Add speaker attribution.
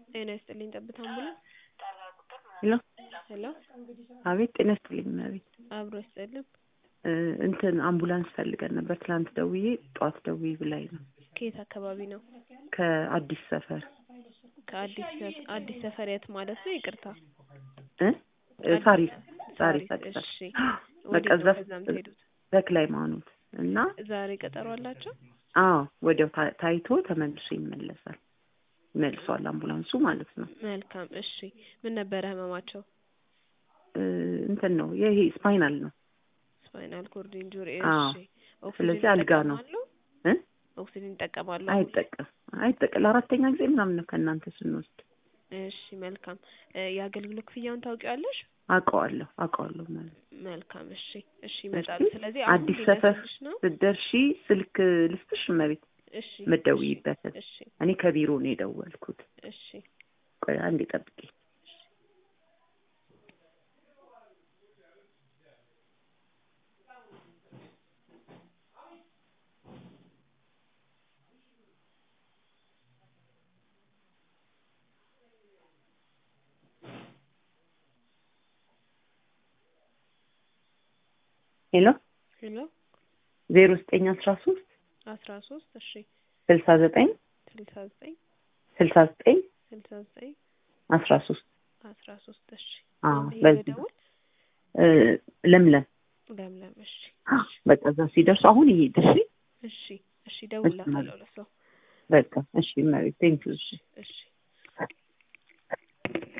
Speaker 1: ጤና ይስጥልኝ ጠብታ አምቡላንስ
Speaker 2: ሄሎ
Speaker 1: ሄሎ
Speaker 2: አቤት ጤና ይስጥልኝ እመቤት
Speaker 1: አብሮ ይስጥልን
Speaker 2: እ እንትን አምቡላንስ ፈልገን ነበር ትናንት ደውዬ ጠዋት ደውዪ ብላኝ ነው
Speaker 1: ከየት አካባቢ ነው
Speaker 2: ከአዲስ ሰፈር
Speaker 1: ከአዲስ ሰ- አዲስ ሰፈር የት ማለት ነው ይቅርታ
Speaker 2: እ እ ሳሪስ ሳሪስ
Speaker 1: ሳሪስ
Speaker 2: አዲስ
Speaker 1: እሺ
Speaker 2: ሰፈር በቃ
Speaker 1: ወዴት
Speaker 2: እዛ
Speaker 1: ነው ከዛ የምትሄዱት
Speaker 2: ተክለ ሃይማኖት እና
Speaker 1: ዛሬ ቀጠሮ አላቸው
Speaker 2: አዎ ወዲያው ታ- ታይቶ ተመልሶ ይመለሳል መልሷል አምቡላንሱ ማለት ነው
Speaker 1: መልካም እሺ ምን ነበረ ህመማቸው
Speaker 2: እ እንትን ነው ይሄ ስፓይናል ነው
Speaker 1: ስፓይናል ኮርድ ኢንጁሪ
Speaker 2: አዎ።
Speaker 1: እሺ ኦክሲጅን
Speaker 2: ስለዚህ አልጋ ነው።
Speaker 1: ይጠቀማሉ?
Speaker 2: እ
Speaker 1: ኦክሲጅን ይጠቀማሉ
Speaker 2: አይጠቀም አይጠቀም ለአራተኛ ጊዜ ምናምን ነው ከእናንተ ስንወስድ
Speaker 1: እሺ መልካም እ የአገልግሎት ክፍያውን ታውቂዋለሽ
Speaker 2: አውቀዋለሁ አውቀዋለሁ ማለት ነው።
Speaker 1: መልካም እሺ እሺ ይመጣሉ
Speaker 2: እሺ፣
Speaker 1: ስለዚህ አሁን
Speaker 2: አዲስ ሰፈር
Speaker 1: ሊነሱልሽ ነው
Speaker 2: ስትደርሺ ስልክ ልስጥሽ እመቤት
Speaker 1: እሺ
Speaker 2: የምትደውይበትን
Speaker 1: እሺ
Speaker 2: እኔ ከቢሮ ነው የደወልኩት
Speaker 1: እሺ
Speaker 2: ቆይ አንዴ ጠብቂ ሄሎ
Speaker 1: ሄሎ
Speaker 2: ዜሮ ዘጠኝ አስራ ሶስት
Speaker 1: አስራ ሶስት እሺ
Speaker 2: ስልሳ ዘጠኝ
Speaker 1: ስልሳ ዘጠኝ
Speaker 2: ስልሳ ዘጠኝ
Speaker 1: ስልሳ ዘጠኝ
Speaker 2: አስራ ሶስት
Speaker 1: አስራ ሶስት እሺ
Speaker 2: አዎ
Speaker 1: ማን ብዬ
Speaker 2: በዚህ
Speaker 1: ልደውል
Speaker 2: እ ለምለም
Speaker 1: ለምለም እሺ
Speaker 2: በቃ እዛ ሲደርሱ አሁን ይሄድ እሺ
Speaker 1: እሺ እሺ እደውልላታለሁ ለሰው
Speaker 2: በቃ እሺ እመቤት ቴንኪው እሺ
Speaker 1: እሺ